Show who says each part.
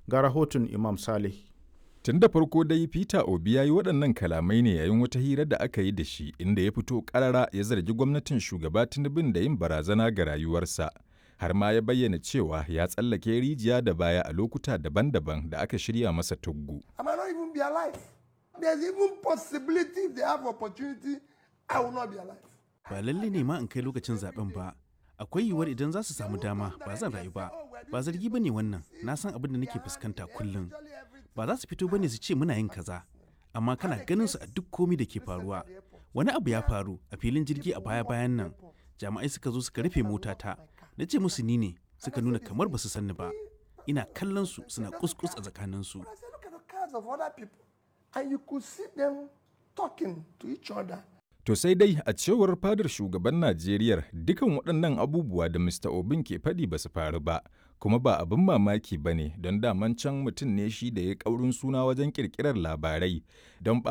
Speaker 1: Ga rahoton Imam Saleh.
Speaker 2: Tun da farko dai Peter Obi ya yi waɗannan kalamai ne yayin wata hira da aka yi da shi inda ya fito ƙarara ya zargi gwamnatin shugaba Tinubu da yin barazana ga rayuwarsa. Har ma ya bayyana cewa ya tsallake rijiya da baya a lokuta daban-daban da aka shirya masa tuggu.
Speaker 3: I might not even be alive. There's even possibility if they have opportunity, I will not be alive.
Speaker 4: Ba lalle ne ma in kai lokacin zaben ba. Akwai yiwuwar idan za su samu dama ba zan rayu ba. Ba zargi ba ne wannan, na san abin da nake fuskanta kullum. Ba za su fito ba ne su ce muna yin kaza. Amma kana ganin su a duk komi da ke faruwa. Wani abu ya faru a filin jirgi a baya-bayan nan. Jami'ai suka zo suka rufe motata. Na ce musu ni ne, suka nuna kamar ba su sanni ba. Ina kallon su suna kuskus a tsakaninsu.
Speaker 3: I said, look at the cars of other people. And you could see them talking to each other.
Speaker 2: To sai dai a cewar fadar shugaban Najeriya dukan waɗannan abubuwa da Mr. Obin ke faɗi ba su faru ba, kuma ba abin mamaki ba ne don daman can mutum ne shi da ya ƙaurin suna wajen ƙirƙirar labarai don